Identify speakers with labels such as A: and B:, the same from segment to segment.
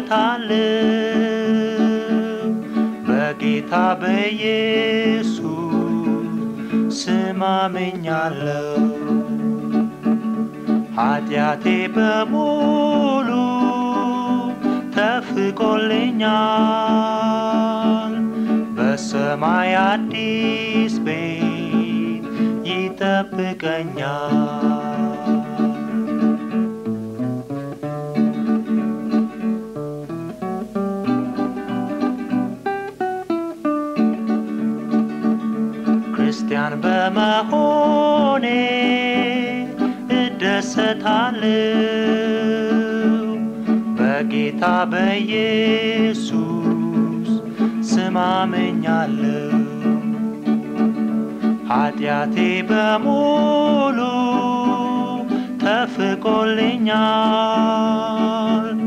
A: እደሰታለሁ በጌታ በኢየሱስ ስም አምኛለሁ። ኃጢአቴ በሙሉ ተፍቆልኛል። በሰማይ አዲስ ቤት ይጠብቀኛል። ክርስቲያን በመሆኔ እደሰታለሁ በጌታ በኢየሱስ ስም አምኛለሁ። ኃጢአቴ በሙሉ ተፍቆልኛል።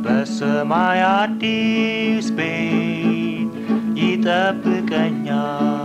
A: በሰማይ አዲስ ቤት ይጠብቀኛል።